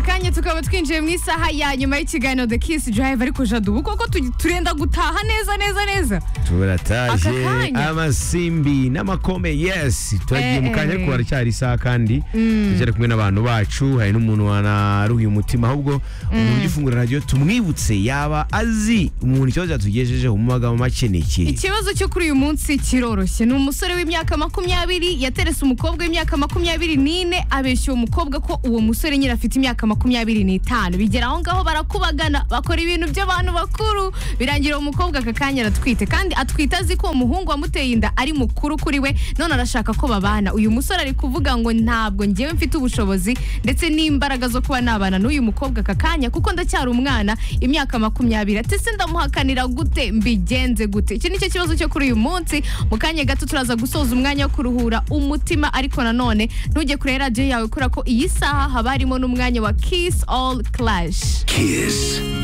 kanya tukaba twinjiye mu isaha ya nyuma y'ikiganiro the kiss drive ariko jadu koko tu- turenda gutaha neza neza neza turataje Aka kanya. amasimbi n'amakome yes turagiye Eh, mu kanya eh. ariko haracyari isaha kandi turacyari kumwe n'abantu bacu hari n'umuntu wanaruhiye umutima ahubwo umuntu ugifungura radiyo tumwibutse yaba azi umuntu ikibazo yatugejejeho mu magambo make ni ikihe ikibazo cyo kuri uyu munsi kiroroshye ni umusore w'imyaka makumyabiri yaterese umukobwa w'imyaka makumyabiri n'ine abeshya uwo mukobwa ko uwo musore nyine afite imyaka makumyabiri n'itanu bigera aho ngaho barakubagana bakora ibintu by'abantu bakuru birangira uwo mukobwa aka kanya aratwite kandi atwite azi ko umuhungu wamuteye inda ari mukuru kuri we none arashaka ko babana uyu musore ari kuvuga ngo ntabwo ngewe mfite ubushobozi ndetse n'imbaraga zo kuba nabana n'uyu mukobwa aka kanya kuko ndacyari umwana imyaka makumyabiri ati se ndamuhakanira gute mbigenze gute iki nicyo kibazo cyo kuri uyu munsi mu kanya gato turaza gusoza umwanya wo kuruhura umutima ariko nanone ntujye kure radiyo yawe kubera ko iyi saha haba harimo n'umwanya wa kiss all clash Kiss